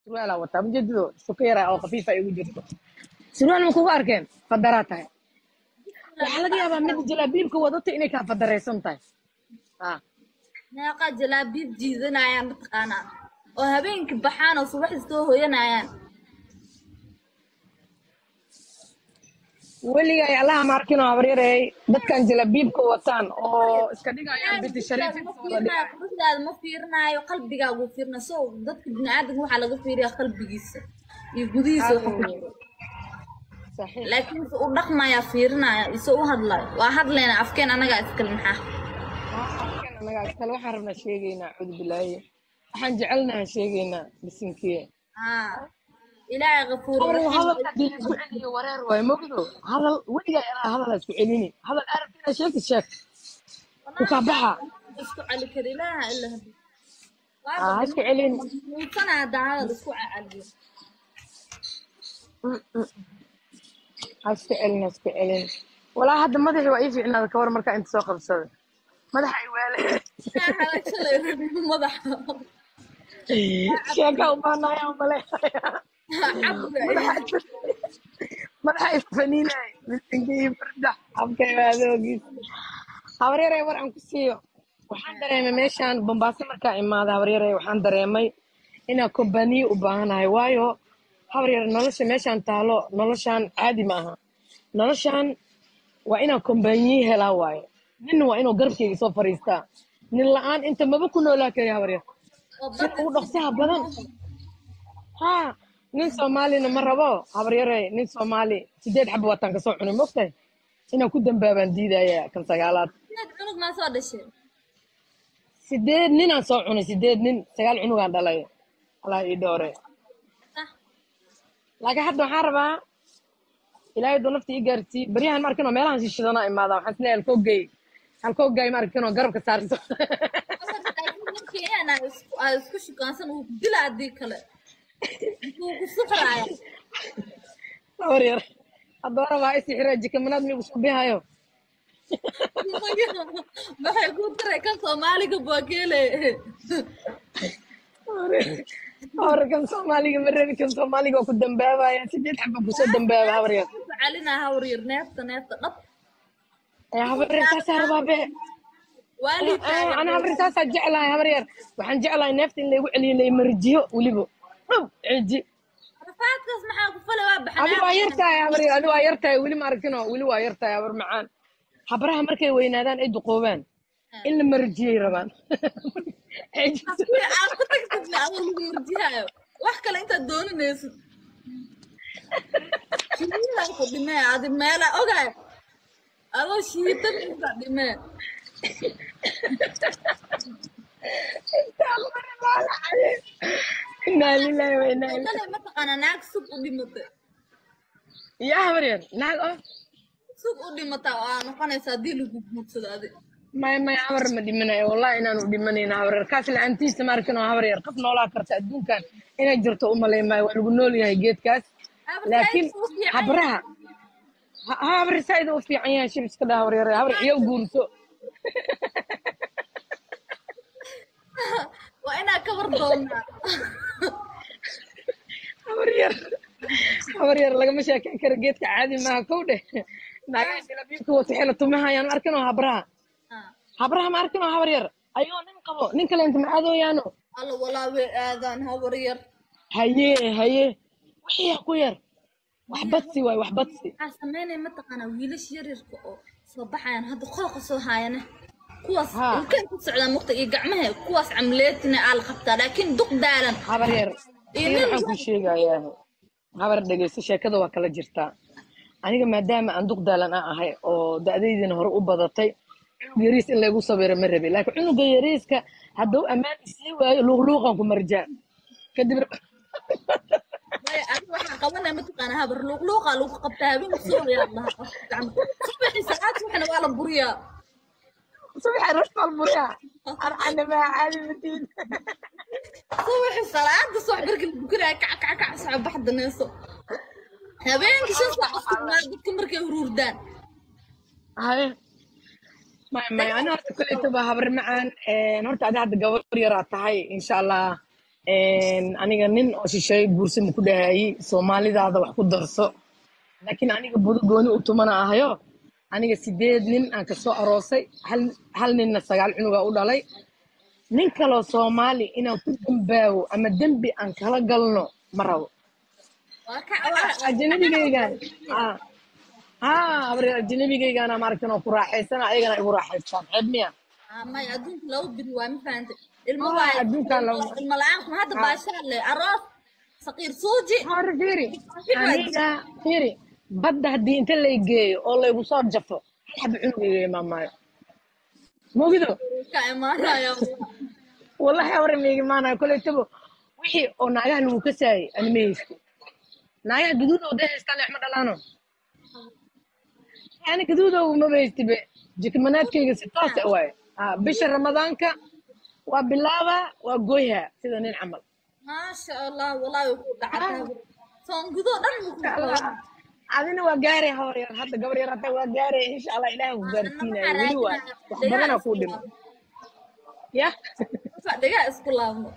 surwaalaa wataa majeedido suka yaraa oo khafiifa igu jirto surwaal ma kugu arkeen fadaraa tahay waxaa laga yaabaa mid jalaabiibka wadato inay kaa fadaraysan tahay ah meeqa jalaabiib jiidanayaan mataqaanaa oo habeenkii baxaan oo subaxdii soo hooyanayaan weliga ay allaha maarkinoo habaryarey dadkan jalabiibka wataan oo iska dhigayaan binti shariif ma fiirinayo quruxdaada ma fiirinayo qalbigaagu fiirina so dadka biniaadanka waxaa laga fiiriyaa qalbigiisa iyo gudihiisa waxa ku jira saxiix laakiin se u dhaqmaya fiirinaya ise u hadlayo waa hadlayna afkeen anagaa iskale maxaa anagaa iskale waxaan rabnaa sheegaynaa cudu bilaaye waxaan jecelnaha sheegaynaa bisinkiye haa ilaahay kafuur Hadal hadalka haddii la isku celiyo wareer waayo mogdo hadal weligaa ilaa hadal ha isku celini hadal arabka inaad sheegti sheeg ku kaa baxa isku celi kara ilaaha ila hadi Ah, ha isku celin muutana haddaa hadal isku cacaliyo ha isku celin ha isku celin walaa hadda madaxii waa ii fiicnaada kawar markaa inta soo qabsada madaxa ay waale halagsalay rabin madaxa sheeka u baanaya umale cabga madaxa ifaniinay misinkii fardax habkay waadoogiis habaryarey war aan ku siiyo waxaan dareemay meeshaan bombaaso markaa imaada habaryarey waxaan dareemay inaa kombaniye u baahanahay waayo habaryar nolosha meeshaan taalo noloshaan caadi ma aha noloshaan waa inaa kombaniye helaa waaye nin waa inuu garabkeyga soo fariistaa nin la-aan inta maba ku noolaa kari habaryar sida ugu dhaqsaha badan haa nin soomaalina ma rabo habaryarey nin soomaali sideed xaba waataan kasoo cunay mogtahay inaan ku dambaabaan diidaya kan sagaalaad inaad cunug maa soo dhashay sideed ninaan soo cunay sideed nin sagaal cunugaan dhalay allah ii dhoore Sah. laakiin hadda waxaan rabaa ilaahay duu nafta ii gaarsii baryahan ma arkinoo meelahan shishidanaa imaada waxaan isleeyahay halkoogey halkoogay ma arkinoo garabka saarto markii aan isku aa isku shukaansan uu dila haddii kale intuu ku suxraaya habaryar haddoora waa isixira jikamanaad migu subihayo maxay ku daray kan soomaaliga baageele hore kan soomaaliga ma rabi kan soomaaliga waa ku dambaabaya sideed xaba kusoo dambaaba habaryar calina hawryar neefta neefta dhab ee habaryar taasaa rabaabe waalid ana habaryar taasaa jeclahay habaryar waxaan jeclahay neefta in laygu celiyo laymarjiyo weliba dhub ceji rafaadkaas maxaa ku fale waa adi waa baxnaa yar tahay habaryar adi waa yar tahay weli ma arkino weli waa yar tahay habar macaan habraha markay weynaadaan ay duqoobaan in la marjiyay rabaan Ceji. aad ku tagtidna adoo lagu murjihaayo wax kale intaad dooninaysid shiidan ku dhimee adi meela ogaay adoo shiidan inta dhimee inaa lilahi wa inaa ilaihi kale mataqaana naag sug u dhimatay yaa habaryar naag oo sug u dhimataa oo aa noqonaysa haddii lagu guursado adi maya maya habar ma dhimanayo wallahi inaanu dhimanayna habaryar kaas la-aantiisa ma arkin oo habaryar qof noolaa karta adduunkan inay jirto u malay maayo waa lagu nool yahay geedkaas laakiin habraha ha ha, habar saaid u fiican yahay shib iska dhaa habaryar habar ciyow guurso waa inaa ka war doonaa habaryar habaryar lagama sheekeyn karo geedka caadi maaha kow dheh naagaha jalabiibka wata xela tumahayaan ma arkin oo habraha Ah, habraha ma arkin oo habaryar ayoo nin qabo nin kale inta macadooyaano alla walaa way aadaan hawar yar haye haye wixii ku yar wax badsi waay wax badsi waxaa sameynaya mataqaanaa wiilasha yaryarka oo soo baxayaan hadda qooqa soo haayane kuwaas Ha. ilkay ku socdaan muqta iyo gacmaha kuwaas camleetina aa la qabtaa laakiin duq daalan habar yar Iyo nin nin waxaan ku sheegayaa habar dhegeysto sheekada waa kala jirtaa aniga maadaama aan duqdaalan aan ahay oo da'daydina hore u badatay cunug yariis in laygu sabiro ma rabi laakiin cunuga yariiska hadduu ammaan isii waayo luuqluuqan ku marjaa kadib Maya, adiga waxaa qabanaya mataqaanaa habar luuqluuqaa lagu qabtaa habeenka subaxyaa lahaa gacma subaxii sacaad waxna waa la buriyaa subaxa rashbal buyaa arcana maa caadi matiin subaxii salaada subax markii la bukanaya kac kac kac soco baxda neeso habeenkii shan saac isticmaal dadka markay huruurdaan haye maya maya ani horta kolleyta baa habar macaan horta adi hadda gabar yaraa tahay insha allah aniga nin oo shisheeye guursama ku dhahayey soomaalidaada wax ku darso laakiin aniga budo gooni u tumana ahayo aniga sideed nin aan kasoo aroosay hal, hal ninna sagaal cunuga u dhalay nin kaloo soomaali inaan ku dambaawo ama dembi aan kala galno ma rabo waa ka waa ajnabigaygaan ah ah abri ajnabigaygaana maaragtan oo ku raaxaysana ayagana igu raaxaystaan ceeb miya may adduunka lagu biri waa ma fahantay ilmo Ah, waaye adduunkaan lagu- ilmo la-aan kuma hadda Ah. baashaan le aroos saqiir suuji hore fiiri Fiiri waa aniga fiiri badda haddii inta lay geeyo oo laygu soo jafo hal xaba cunugayga imaamaayo mogido ka imaanaya wallahi hore maiga imaanayo koletabo wixii oo naagaha lagu kasaayay ani ma haysto naagaha gaduudow day haystaan leexma dhalaano yani gaduudow maba haystibe jikmanaadkayga si toose waaye Ah, bisha ramadaanka waa bilaaba waa gooyha sida nin camal maasha allah wallahi ku dhacdaa soon gudoo dhan buu ku qabaa adina waa gaaraya hawar yar hadda gabar yar hata waa gaaraya insha allah ilaah ku gaarsiinaya weli waa wax badana kuu dhimo ya dhigaa isku laabno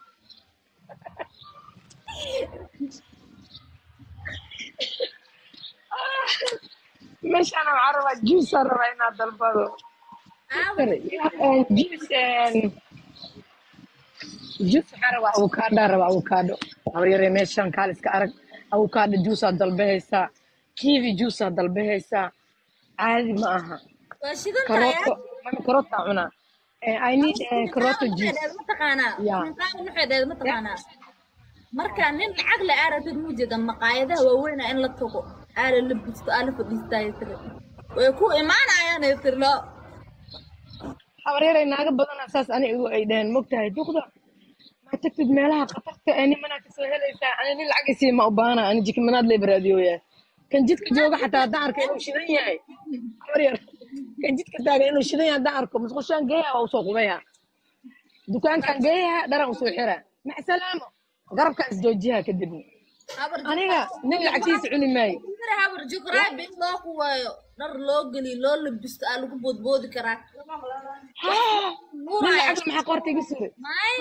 meeshaan waxaa rabaa juiceaa rabaa inaad dalbado juice juice waxaa rabaa avocaadaa rabaa avocado habar yaree meeshaan kaaliska arag avocado juiceaa dalbahaysaa kiwi juiceaa dalbahaysaa caadi ma aha waa shidan tahay karooto mami karootaa cunaa Eh, I need eh, karooto juice mataqaanaa Ya. minqaan nuxeedeed mataqaanaa marka nin lacag la aaratid mu jeeda maqaayadaha waaweyna in la tago aala la busto aala fadhiistaayo tiri way ku imaanayaan ay tiri loo habaryarey naaga badana saas ani igu ay dhaheen mogtahay duqda ma tagtid meelaha khatarta ee nimanaa kasoo helaysaa ani nin lacagisi ma u baahana ani jikmanaad lay baraadiyooyaa kan jidka jooga xataa haddaan arko inuu shidan yahay habaryar kan jidka taagan inuu shidan yahay haddaan arko musqushaan geeyaha waa usoo qubaya dukaankan geeyaha dharan usoo xira mac salaamo garabkaan isjoojiyaha kadibna habar aniga nin lacagtiisa cuni maayo jikra habar jukraabi in loo kuwayo dhar loo geliyo loo labisto aa lagu boodboodi karaa haa nin nuuraya lacagta maxaa qoorta iga suray may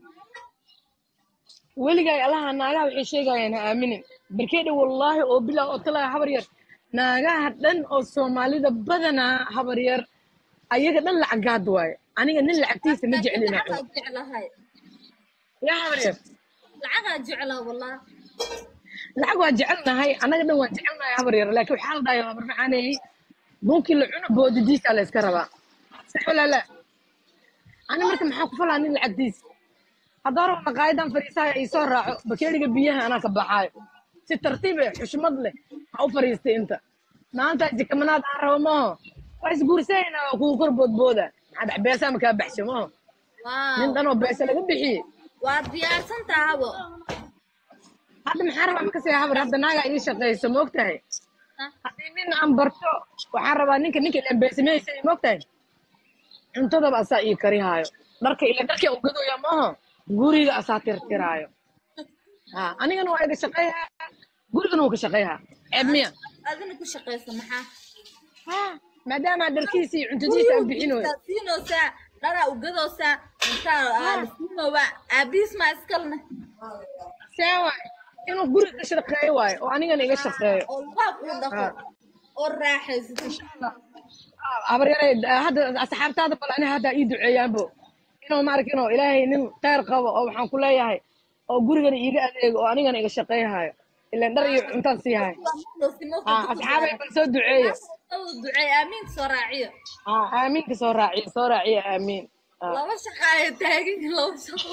weligaay allaha naagaha waxay sheegayaan ha aaminin barkeedha wallaahi oo bilaa oo talaa habar yar naagaha dhan oo soomaalida badanaa habar yar ayaga dhan lacagaad waaye aniga nin lacagtiisa ma jecli inaa cuno lacagaa jeclahay yaa habar yar lacagaa jeclaa wallah lacag waa jecelnahay annaga dhan waan jecelnahay habar yar laakiin waxaa la dhahay habar maxaaneeyey bunkii la cuno boodidiisa la iska rabaa sax walaa laa ani marka maxaa ku falaa nin lacagtiisa hadda hore maqaayadan fariisaha ii soo raaco bakeeriga biyaha anaa ka baxaayo si tartiib eh xushmad leh ha u fariistay inta maanta jikamanaad aan rabo maaho waa isguursanayna waa kugu kor boodbooda maxaa dhax beesaa makaa baxsho maaho nin waaw dhan oo beesa laga bixiyey waa diyaarsan tahabo hadda maxaa rabaa makasii habar hadda naagaa ii shaqayso ma ogtahay haddii nin aan barto waxaan rabaa ninka ninka ilan beesamahaysa ma ogtahay cuntadaba asaa ii karihaayo dharka ila dharka u gadooya maaho guriga asaa tirtiraayo ha anigana waa iga shaqayhaa gurigana wuu ka shaqayhaa ceeb miya adina ku shaqaysa maxaa ha maadaama dharkiisa iyo cuntadiisa aan bixinoyo Intaad siinoosaa dharaa ugadoosaa intaa aa la siinoobaa aabihiis maa iskalne see waay inuu guriga ka shaqeeyo waayo oo anigana iga shaqeeyo oo luqaab uu dhaqo ha oo raaxaysato habaryare hadda asxaabtaada bal ani hadda ii duceeyaanbo inuu maaragta inuu ilaahay nin khayr qabo oo waxaan ku leeyahay oo gurigana iiga adeego oo anigana iga shaqeyhayo ilaan dhar iyo cuntaan siihayo ha asxaabay bal soo duceeyo duceey aamiinka soo raaciyo ha aamiinka soo raaciyo soo raaciyo aamiin Ha. laba shaqa ay taagan yihiin laba shaqo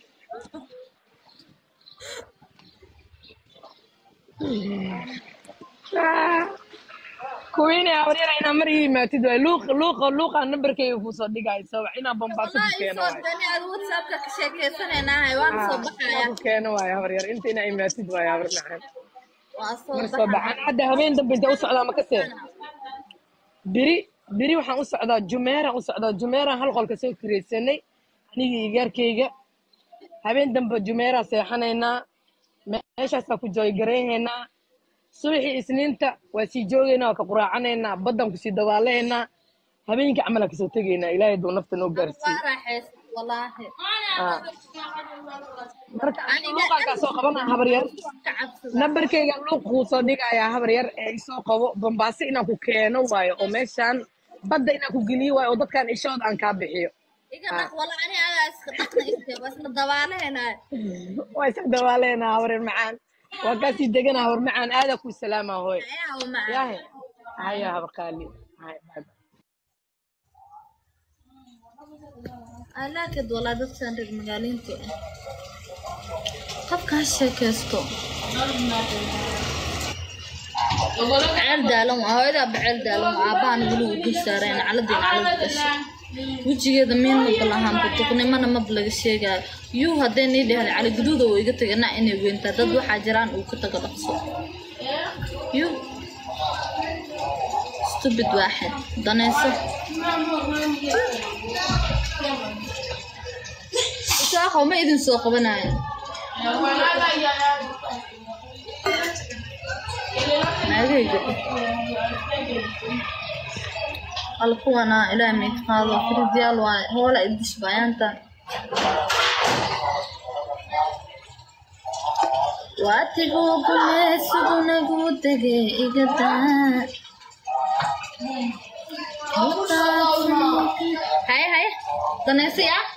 Ah. kuwiina habaryara inaa mar ii yimaatid waay luuq luuqa luuqa nambarkayga kusoo dhigaayo soo wax inaa bombaaso ku wallahi keeno soo waay dani aad whatsappka ka sheekaysanaynahay waana soo baxaya ku keeno waay habaryar inta inaa imaatid waay habar macaan waa soo mar soo baxaya baxan hadda habeen dambe inta u socdaa makasee biri biri waxaan u socdaa jumeeraan u socdaa jumeeraan hal qolka soo kiraysanay anigii igaarkayga habeen dambe jumeeraa seexanaynaa meeshaasaa ku jooygaraynaynaa subaxii isniinta waa sii joogaynaa waa ka quraacanaynaa baddaan kusii dabaalaynaa habeenkii camalaa kasoo tegaynaa ilaahay duu nafta noo gaarsiiye waa raaxaysa walaahi Ah. marka luuqaan kaa soo qabanaa habar yar ka cabsada nambarkayga luuq kuu soo dhigayaa habar yar ee isoo qabo bambaaso inaan ku keeno waayo oo meeshaan badda inaan ku geliyo waayo oo dadkan ishooda aan kaa bixiyo iga dhaq wala ani adaa iska dhaqna iskee waa isna dabaaleenaay waa iska dawaaleenaa habar yar macaan waa kaasii deganaa habar macaan aadaa kuu salaamaa hooy ayaa u macaan yahe haya habar qaali Haya, bye bye. alaakad walaa dadkan reer magaaliinta ah qofkaa sheekaysto ceel daalan waa hooyadaa baceel daalan waa aabbahan guluhu ku saareen caladii calad gashay wejigeeda miin ma balahaanba duqnimana mab laga sheegaayo yuu haddee nii dhehday cali guduuda uu iga tagay na inay weyntaa dad waxaa jiraan uu ka tago dhaqso yuu stupid waaxid danayso isaaqow ma idin soo qabanaayo naagayga al kuwana ilaahay mayd qaado firidyaal waaye hoola idish bayaanta waatiguu gumeesugunagu dege igadaa haye haye danaysi ah